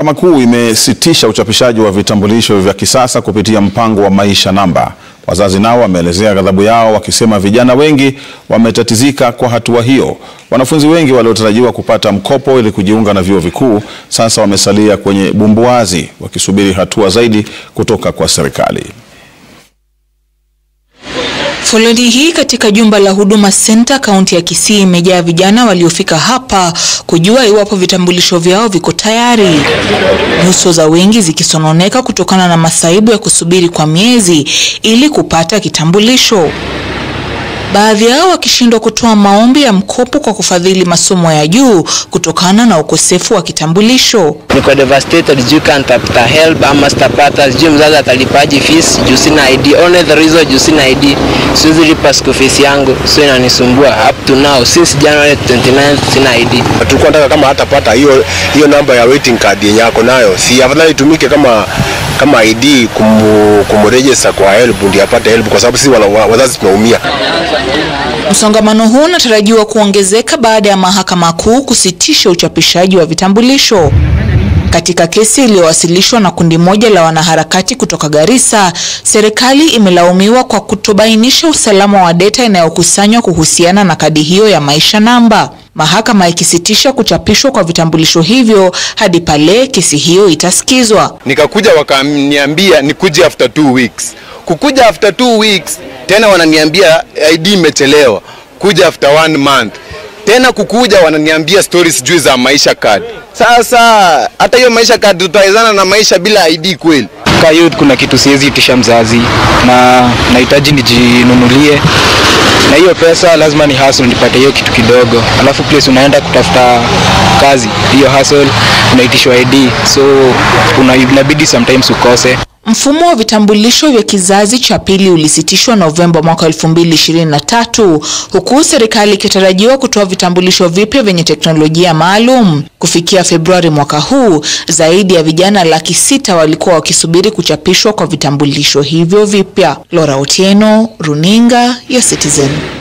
Mahakama Kuu imesitisha uchapishaji wa vitambulisho vya kisasa kupitia mpango wa Maisha Namba. Wazazi nao wameelezea ghadhabu yao wakisema vijana wengi wametatizika kwa hatua hiyo. Wanafunzi wengi waliotarajiwa kupata mkopo ili kujiunga na vyuo vikuu sasa wamesalia kwenye bumbuazi wakisubiri hatua zaidi kutoka kwa serikali. Foleni hii katika jumba la Huduma Center kaunti ya Kisii imejaa vijana waliofika hapa kujua iwapo vitambulisho vyao viko tayari, nyuso za wengi zikisononeka kutokana na masaibu ya kusubiri kwa miezi ili kupata kitambulisho. Baadhi yao wakishindwa kutoa maombi ya mkopo kwa kufadhili masomo ya juu kutokana na ukosefu wa kitambulisho. Niko devastated juu kantafuta help ama sitapata, sijui mzazi atalipaji fees juu sina ID. Only the reason juu sina ID, siwezi lipa school fees yangu, so inanisumbua up to now since January 29 sina ID. Tulikuwa nataka kama hatapata hiyo hiyo namba ya waiting card yenye yako nayo, si afadhali itumike kama kama ID kumu, kumregister kwa help ndio apate help, kwa sababu sisi wazazi tunaumia. Msongamano huu unatarajiwa kuongezeka baada ya Mahakama Kuu kusitisha uchapishaji wa vitambulisho. Katika kesi iliyowasilishwa na kundi moja la wanaharakati kutoka Garissa, serikali imelaumiwa kwa kutobainisha usalama wa data inayokusanywa kuhusiana na kadi hiyo ya Maisha Namba. Mahakama ikisitisha kuchapishwa kwa vitambulisho hivyo hadi pale kesi hiyo itasikizwa. Nikakuja wakaniambia nikuje after two weeks. Kukuja after two weeks tena wananiambia ID imechelewa. Kuja after one month tena kukuja wananiambia stories sijui za maisha card. Sasa hata hiyo maisha card tutawezana na maisha bila ID kweli? Kwa youth kuna kitu siwezi itisha mzazi na nahitaji nijinunulie, na hiyo pesa lazima ni hustle nipate hiyo kitu kidogo, alafu place unaenda kutafuta kazi, hiyo hustle unaitishwa ID, so una, inabidi sometimes ukose. Mfumo wa vitambulisho vya kizazi cha pili ulisitishwa Novemba mwaka 2023 huku serikali ikitarajiwa kutoa vitambulisho vipya vyenye teknolojia maalum. Kufikia Februari mwaka huu, zaidi ya vijana laki sita walikuwa wakisubiri kuchapishwa kwa vitambulisho hivyo vipya. Laura Otieno, Runinga ya Citizen.